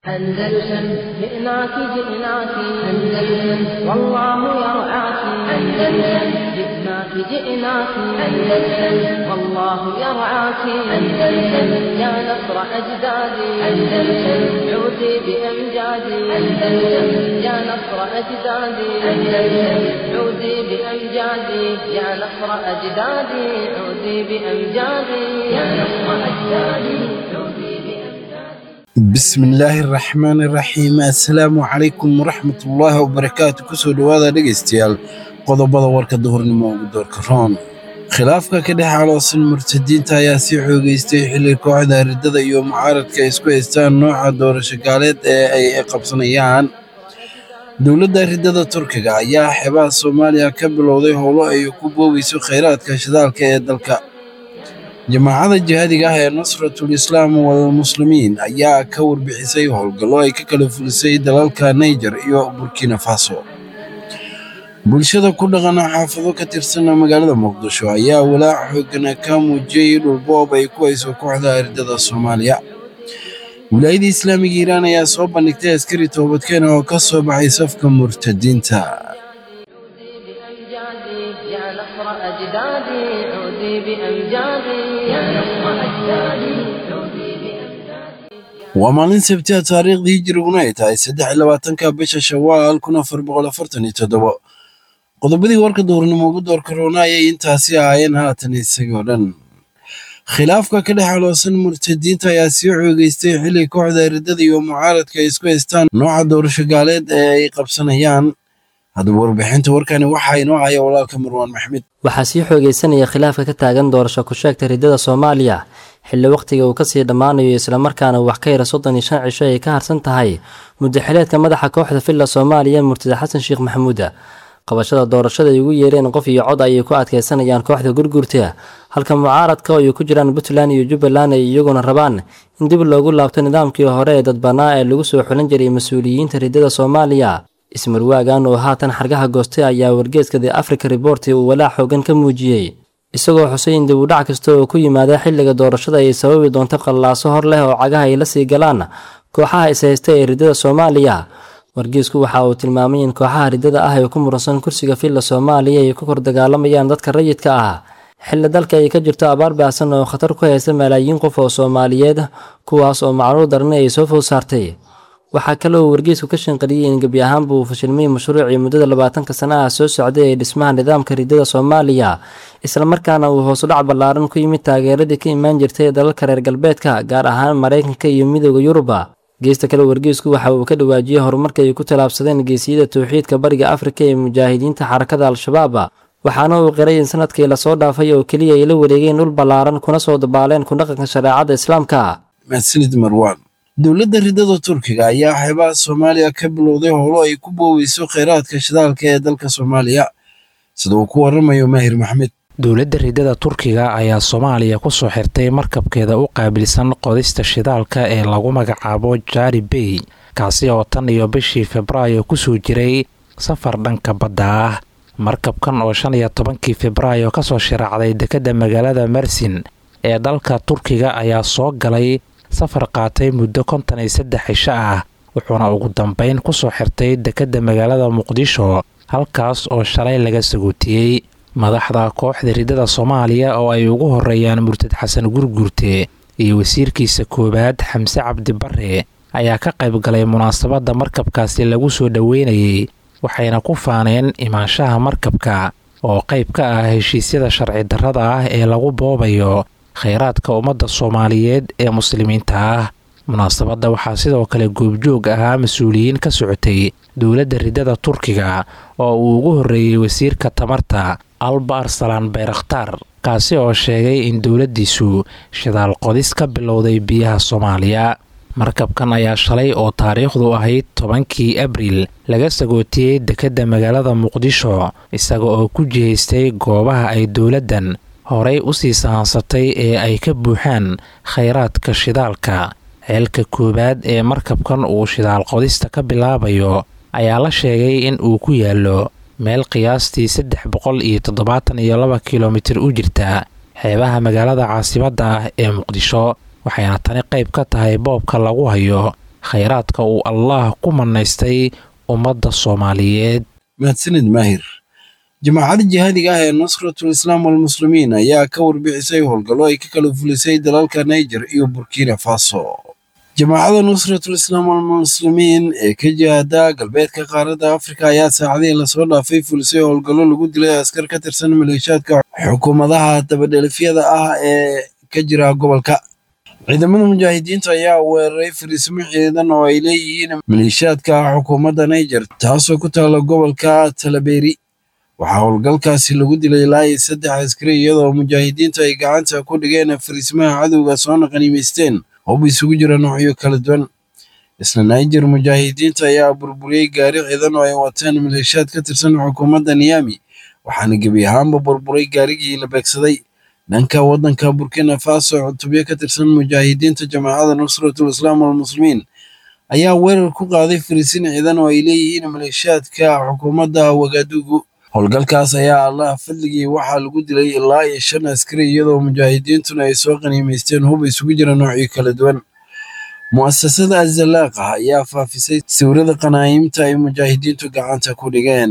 أندلسن جئناك جئناك أندلسن والله يرعاك أندلسن جئناك جئناك أندلسن والله يرعاك أندلسن يا نصر أجدادي أندلسن عودي بأمجادي أندلسن يا نصر أجدادي أندلسن عودي بأمجادي يا نصر أجدادي عودي بأمجادي يا نصر أجدادي عودي بأمجادي bismillaahi raxmaani raxiim assalaamu calaykum waraxmatullaahi wabarakaatu kusoo dhowaada dhegaystayaal qodobada warka duhurnimo ugu doorka roon khilaafka ka dhex aloosan murtadiinta ayaa sii xoogeystay xilli kooxda riddada iyo mucaaradka ay isku haystaan nooca doorasho gaaleed ee ay qabsanayaan dowladda riddada turkiga ayaa xeebaha soomaaliya ka bilowday howlo ay ku boobayso khayraadka shidaalka ee dalka jamaacada jihaadiga ah ee nusratul islaam walmuslimiin ayaa ka warbixisay howlgallo ay ka kala fulisay dalalka niger iyo burkina faso bulshada ku dhaqana xaafado ka tirsan magaalada muqdisho ayaa walaac xoogana ka muujiyey dhulboob ay ku hayso kooxda riddada soomaaliya wilaayada islaamiga iiraan ayaa soo bandhigtay askari toobadkeena oo ka soo baxay safka murtadiinta بأمجادي يا نصر أجدادي عودي بأمجادي يا نصر أجدادي عودي بأمجادي waa maalin sabtiha taariikhdii hijiriguna ay tahay saddex iyo labaatanka bisha shawaal kun afar boqol afartan iyo toddobo qodobadii warka duhurnimo ugu doorka roona ayay intaasi ahaayeen haatan isagoo dhan khilaafka ka dhex aloosan murtadiinta ayaa sii xoogeystay xilli kooxda riddada iyo mucaaradka ay isku haystaan nooca doorasho gaaleed ee ay qabsanayaan haddaba warbixinta warkani waxaa inoo haya walaalka marwaan maxmed waxaa sii xoogeysanaya khilaafka ka taagan doorasho ku-sheegta riddada soomaaliya xilli wakhtiga uu kasii dhammaanayo islamarkaana wax ka yara soddon iyo shan cisho ay ka harsan tahay muddaxileedka madaxa kooxda villa soomaaliya murtada xasan sheekh maxamuuda qabashada doorashada ay ugu yeereen qof iyo cod ayay ku adkeysanayaan kooxda gurgurta halka mucaaradka oo ay ku jiraan puntland iyo jubbaland ay iyaguna rabaan in dib loogu laabto nidaamkii hore ee dadbanaa ee lagu soo xulan jiray mas-uuliyiinta riddada soomaaliya ismarwaagan oo haatan xargaha goostay ayaa wargeeska the africa report uu walaac xoogan ka muujiyey isagoo xusay in dib u dhac kasta oo ku yimaada xilliga doorashada ay sababi doonto qallaaso hor leh oo cagaha ay la sii galaan kooxaha ishaysta ee riddada soomaaliya wargeesku waxa uu tilmaamay in kooxaha riddada ah ee ku muransan kursiga villa soomaaliya ay ku kor dagaalamayaan dadka rayidka ah xilli dalka ay ka jirto abaar baahsan oo khatar ku haysta malaayiin qof oo soomaaliyeed kuwaas oo macluul darni ay soo food saartay waxaa kale uu wargeysku ka shanqariyey in gebi ahaanba uu fashilmay mashruucii muddada labaatanka sana ah soo socday ee dhismaha nidaamka riddada soomaaliya islamarkaana uu hoosudhac ballaaran ku yimid taageeradii ka imaan jirtay dalalka reer galbeedka gaar ahaan maraykanka iyo midooda yuruba geesta kale wargeysku waxa uu ka dhawaajiyey horumarka ay ku tallaabsadeen geesiyada towxiidka bariga afrika ee mujaahidiinta xarakada al-shabaab waxaana uu qiray in sanadkii lasoo dhaafay oo keliya ay la wareegeen dhul ballaaran kuna soo dabaaleen ku dhaqanka shareecada islaamka mahadsanid marwaan dowladda riddada turkiga ayaa xeebaha soomaaliya ka bilowday howlo ay ku booweyso kheyraadka shidaalka ee dalka soomaaliya sida uu ku waramayo maahir maxmed dowladda riddada turkiga ayaa soomaaliya ku soo xirtay markabkeeda u qaabilsan qodista shidaalka ee lagu magacaabo jari bey kaasi oo tan iyo bishii febraayo kusoo jiray safar dhanka badda ah markabkan oo shan iyo tobankii febraayo kasoo shiraacday dekedda magaalada mersin ee dalka turkiga ayaa soo galay safar qaatay muddo konton iyo saddex cisho ah wuxuuna ugu dambeyn kusoo xirtay dekedda magaalada muqdisho halkaas oo shalay laga sagootiyey madaxda kooxda riddada soomaaliya oo ay ugu horeeyaan murtad xasan gurgurte iyo wasiirkiisa koowaad xamse cabdi bare ayaa ka qayb galay munaasabadda markabkaasi lagu soo dhoweynayay waxayna ku faaneen imaanshaha markabka oo qayb ka ah heshiisyada sharci darrada ah ee lagu boobayo kheyraadka ummadda soomaaliyeed ee muslimiinta ah munaasabadda waxaa sidoo kale goobjoog ahaa mas-uuliyiin ka socotay dowladda riddada turkiga oo uu ugu horreeyey wasiirka tamarta alba arsalaan bayrakhtaar kaasi oo sheegay in dowladdiisu shidaal qodis ka bilowday biyaha soomaaliya markabkan ayaa shalay oo taariikhdu ahayd tobankii abriil laga sagootiyey dekedda magaalada muqdisho isaga oo ku jihaystay goobaha ay dowladdan horey u sii sahansatay ee ay ka buuxaan khayraadka shidaalka ceelka koowaad ee markabkan uu shidaal qodista ka bilaabayo ayaa la sheegay in uu ku yaallo meel qiyaastii saddex boqol iyo toddobaatan iyo laba kilomitir u jirta xeebaha magaalada caasimadda ah ee muqdisho waxayna tani qayb ka tahay boobka lagu hayo khayraadka uu allaah ku manaystay ummadda soomaaliyeed mahadsanid maahir jamaacadda jihaadiga ah ee nusratul islaam walmuslimiin ayaa ka warbixisay howlgallo ay ka kala fulisay dalalka niger iyo burkina faso jamaacadda nusratul islaam walmuslimiin ee ka jihada galbeedka qaaradda afrika ayaa saacadihii lasoo dhaafay fulisay howlgallo lagu dilay askar ka tirsan maleeshiyaadka xukuumadaha dabadhelifyada ah ee ka jira gobolka ciidamada mujaahidiinta ayaa weeraray fariisimo ciidan oo ay leeyihiin maleeshiyaadka xukuumadda niger taasoo ku taala gobolka talaberi waxaa howlgalkaasi lagu dilay ilaa iyo saddex askari iyadoo mujaahidiintu ay gacanta ku dhigeen fariismaha cadowga soona qaniimaysteen hub isugu jira noocyo kala duwan isla niger mujaahidiinta ayaa burburiyey gaari ciidan oo ay wateen maleeshiyaad ka tirsan xukuumadda niyami waxaana gebi ahaanba burburay gaarigii la beegsaday dhanka waddanka burkina faso cutubyo ka tirsan mujaahidiinta jamaacadda nusratul islaam walmuslimiin ayaa weerar ku qaaday fariisin ciidan oo ay leeyihiin maleeshiyaadka xukuumadda wagadugu howlgalkaas ayaa allah fadligii waxaa lagu dilay ilaa iyo shan askari iyadoo mujaahidiintuna ay soo qaniimaysteen hub isugu jira noocyo kala duwan mu'asasada azalaaqa ayaa faafisay sawirada qanaa'imta ay mujaahidiintu gacanta ku dhigeen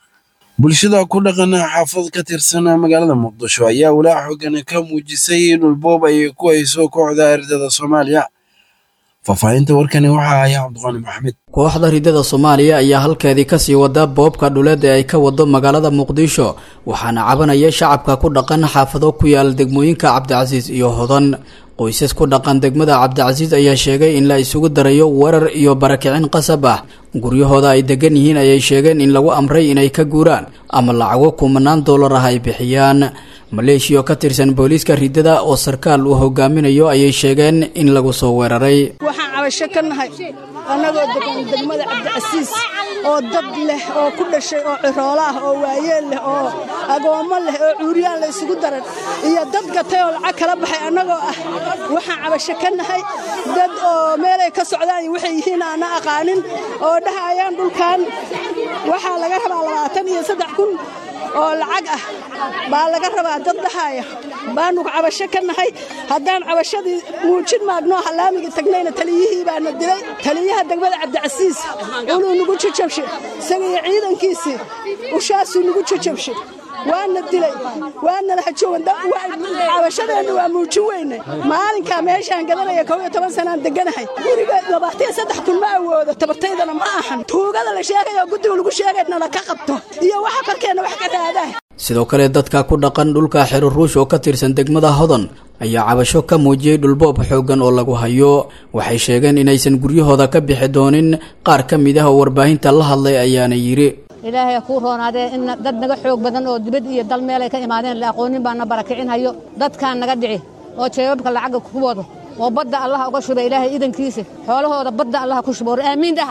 bulshada ku dhaqan xaafad ka tirsan magaalada muqdisho ayaa walaac xoogan ka muujisay dhulboob ay ku hayso kooxda ardada soomaaliya faahfaahinta warkani waxaa haya cabdiqaani maxamed kooxda ridada soomaaliya ayaa halkeedii kasii wada boobka dhuleed ee ay ka wado magaalada muqdisho waxaana cabanaya shacabka ku dhaqan xaafado ku yaal degmooyinka cabdicasiis iyo hodan qoysas ku dhaqan degmada cabdicasiis ayaa sheegay in la isugu darayo weerar iyo barakicin qasab ah guryahooda ay degan yihiin ayay sheegeen in lagu amray inay ka guuraan ama lacago kumanaan doolar ah ay bixiyaan maleeshiya oo ka tirsan booliiska ridada oo sarkaal uu hogaaminayo ayay sheegeen in lagu soo weeraray waxaan cabasho ka nahay annagoo degan degmada cabdicasiis oo dad leh oo ku dhashay oo ciroolo ah oo waayeel leh oo agoommo leh oo cuuriyaan la isugu daran iyo dad gatay oo lacag kala baxay annagoo ah waxaan cabasho ka nahay dad oo meelay ka socdaan iyo waxay yihiin aana aqaanin oo dhahayaan dhulkan waxaa laga rabaa labaatan iyo saddex kun oo lacag ah baa laga rabaa dad dhahaya baanu cabasho ka nahay haddaan cabashadii muujin maagno halaamigii tagnayna taliyihii baana dilay taliyaha degmada cabdicasiis uluu nagu jajabshe isaga iyo ciidankiisii ushaasuu nagu jajabshe waana dilay waana lahajowan cabashadeenna waa muujin weyne maalinkaa meeshaan gadanaya kow iyo toban sanaan deganahay guriga labaatan saddex kun ma awoodo tabartaydana ma ahan tuugada la sheegaya oo guddiga lagu sheegaynana ka qabto iyo waxa korkeenna wax ka raadaa sidoo kale dadka ku dhaqan dhulka xero ruush oo ka tirsan degmada hodan ayaa cabasho ka muujiyey dhulboob xooggan oo lagu hayo waxay sheegeen inaysan guryahooda ka bixi doonin qaar ka mid ah oo warbaahinta la hadlay ayaana yidhi ilaahay kuu roonaadee in dad naga xoog badan oo dibad iyo dal meelay ka imaadeen la aqoonin baa na barakicin hayo dadkaan naga dhici oo jeebabka lacagga ku wado oo badda allaha uga shuba ilaahay idankiisa xoolahooda badda allaha ku shubo aamiin dhaha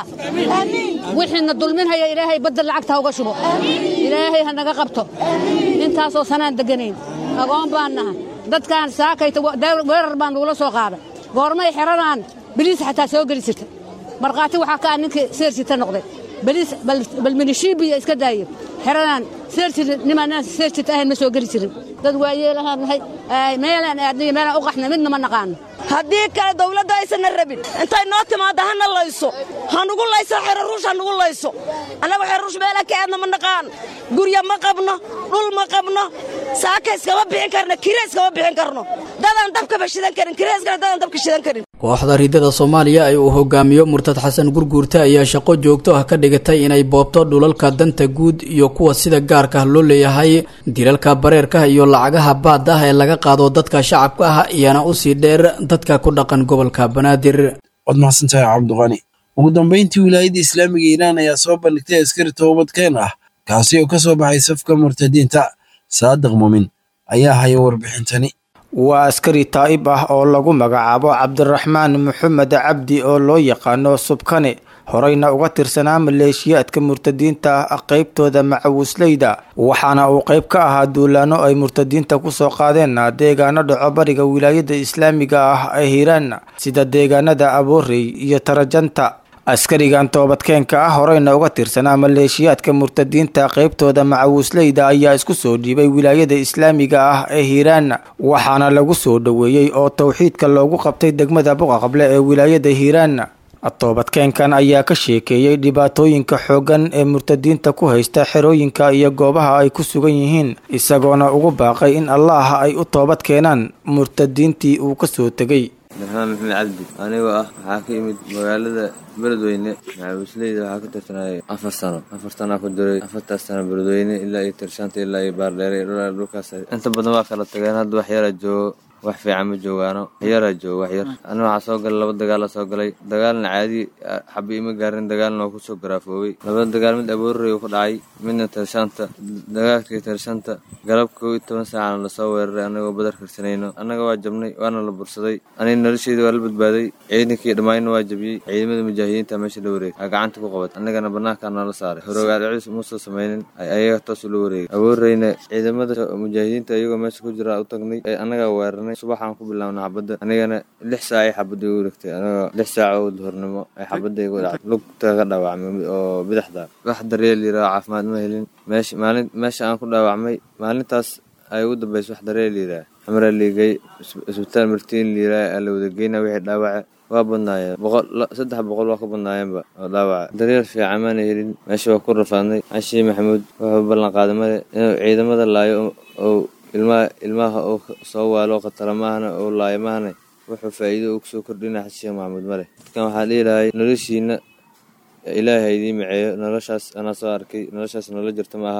wixiina dulmin haya ilaahay badda lacagta ha uga shubo ilaahay ha naga qabto intaasoo sanaan deganayn agoon baan nahay dadkaan saakayta weerar baan nagula soo qaaday goormay xeradaan biliis xataa soo geli jirta markhaati waxaa ka ah ninkii seersita noqday baliis bal minishiibiya iska daayo xeradaan seerjir nimaanaan seerjirta ahayn ma soo geli jirin dad waayeelahaan nahay meelaan aadnayo meelaan u qaxna midna ma naqaano haddii kale dawladda aysanna rabin intay noo timaadda hana layso hanugu layso xeraruush hanugu layso annagu xeraruush meela ka aadna ma naqaan gurya ma qabno dhul ma qabno saaka iskama bixin karno kire iskama bixin karno dadaan dabkaba shidan karin kireskana dadaan dabka shidan karin kooxda ridada soomaaliya ee uu hogaamiyo murtad xasan gurguurta ayaa shaqo joogto ah ka dhigatay inay boobto dhulalka danta guud iyo kuwa sida gaarka ah loo leeyahay dilalka bareerka iyo lacagaha baad ah ee laga qaado dadka shacabka ah iyana usii dheer dadka ku dhaqan gobolka banaadir waad mahadsantahay cabdiqani ugu dambayntii wilaayadda islaamiga iiraan ayaa soo bandhigtay askari toobadkeen ah kaasi oo ka soo baxay safka murtadiinta saadiq muumin ayaa haya warbixintani waa askari taa'ib ah oo lagu magacaabo cabdiraxmaan maxamed cabdi oo loo yaqaano subkane horeyna uga tirsanaa maleeshiyaadka murtadiinta ah qeybtooda macawisleyda waxaana uu qeyb ka ahaa duulaano ay murtadiinta kusoo qaadeen deegaano dhaco bariga wilaayada islaamiga ah ee hiiraan sida deegaanada aboorey iyo tarajanta askarigan toobadkeenka ah horeyna uga tirsanaa maleeshiyaadka murtadiinta qeybtooda macawisleyda ayaa isku soo dhiibay wilaayada islaamiga ah ee hiiraan waxaana lagu soo dhoweeyey oo towxiidka loogu qabtay degmada buqaqable ee wilaayada hiiraan toobadkeenkan ayaa ka sheekeeyey dhibaatooyinka xooggan ee murtadiinta ku haysta xerooyinka iyo goobaha ay ku sugan yihiin isagoona ugu baaqay in allaah ay u toobad keenaan murtadiintii uu ka soo tegay darxmaan maxamed cabdi anigoo ah waxaa ka imid magaalada beledweyne maxaawisleyda waxaa ka tirsanayay afar sano afar sanaa ku diray afartaas sano beledweyne ilaa iyo tirshaanta ilaa iyo baardheere dhulkaas inta badan waa kala tageen hadda wax yara joogo wax fiican ma joogaano waxyaraa joogo waxyar ana waxaa soo galay laba dagaala soo galay dagaalna caadi xabi ima gaarin dagaalna waa kusoo garaafoobay labada dagaal mid aboorrey ku dhacay midna tirshaanta dagaalkii tirshaanta galab kow iyo toban saacana lasoo weeraray anagoo badar karsanayno annaga waa jabnay waana la bursaday aniga nolosheeda waa la badbaaday ciidankii dhammaayna waa jabiyey ciidamada mujaahidiinta meesha la wareegay aa gacanta ku qabat annagana banaankaa noola saaray horogaalcis muusa samaynin ayaga toos ula wareegay aboorreyna ciidamada mujaahidiinta iyagoo meesha ku jira u tagnay annagaa weeraray subaxaan ku bilaabna xabadda anigana lix saac ay xabadda igu dhigtay anigoo lix saac oo duhurnimo ay xabadda igu dhacday lugta ka dhaawacmay oo bidixda wax daryeel yiraa caafimaad ma helin meesha maalin meesha aan ku dhaawacmay maalintaas ay ugu dambaysa wax daryeel yiraa xamraa liigay isbitaal martiin liiraa aa la wada geyna wixii dhaawaca waa badnaayeen boqol saddex boqol waa ka badnaayeenba oo dhaawaca daryeel fiican maana helin meesha waa ku rafaadnay cashii maxamuud wuxuu ballan qaaday male inuu ciidamada laayo oo ilmaha ilmaha uu soo waalo khatara maahana oo laayo maahana wuxuu faa'iido uu kusoo kordhina xashiya maxamuud male dadkan waxaa dhihilahay noloshiina ilaahay idiin maceeyo noloshaas anaa soo arkay noloshaas nolol jirta maaha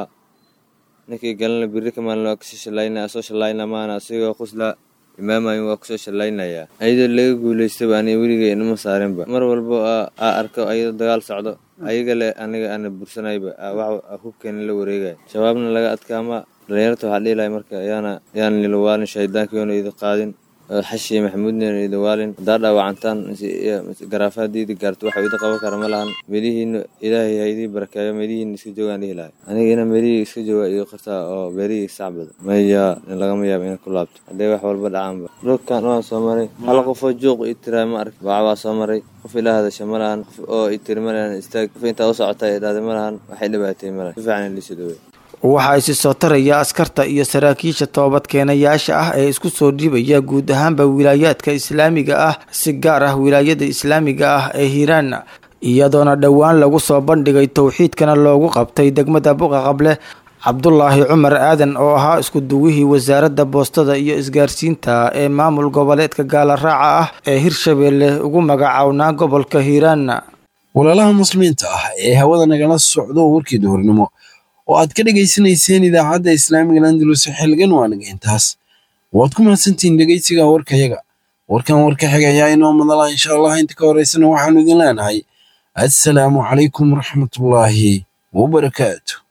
ninkii galana biri ka maalin waa kasoo shallaynaya asoo shallayna maahana asigoo quslaa imaamayin waa kusoo shallaynayaa ayadoo laga guulaystaba aniga weligay inama saarinba mar walbo aa arko ayadoo dagaal socdo ayaga le aniga ana bursanayba wax hubkeena la wareegaya shabaabna laga adkaama dhalinyarta waxaa dhihilahay marka yaana yaan nilawaalin shaydaankiyoona idi qaadin xashiya maxamuudna idi waalin haddaa dhaawacantaan garaafa haddii idi gaarto waxa idi qaban kara ma lahan meelihiina ilaahay ha idii barakeeyo meelihiina iska joogaan dhihi lahay aniga ina meelihii iska jooga iyo qartaa oo beerihii sacbada maya lagama yaabo inay ku laabto haddee wax walba dhacaanba dhulkan waan soo maray hal qofoo juuq i tiraa ma ark baac waa soo maray qof ila hadasha ma lahan qof oo i tiri ma lahan istaag qof intaa u socota idhaahday ma lahan waxay dhibaatay ma lahan si fiican liisu dhawey waxaa isi soo taraya askarta iyo saraakiisha toobadkeenayaasha ah ee isku soo dhibaya guud ahaanba wilaayaadka islaamiga ah si gaar ah wilaayada islaamiga ah ee hiiraan iyadoona dhowaan lagu soo bandhigay towxiidkana loogu qabtay degmada buqa qable cabdulaahi cumar aadan oo ahaa isku duwihii wasaaradda boostada iyo isgaarsiinta ee maamul goboleedka gaala raaca ah ee hirshabeelle ugu magacawnaa gobolka hiiraan walaalaha muslimiinta ah ee hawada nagala socdo warkii duhurnimo oo aad ka dhegaysanayseen idaacadda islaamiga landalus xilgan waanaga intaas waad ku mahadsantihiin dhegaysiga warkayaga warkan warka xiga ayaa inoo madala insha allah inta ka horeysana waxaanu idin leenahay assalaamu calaykum waraxmatullaahi wabarakaatu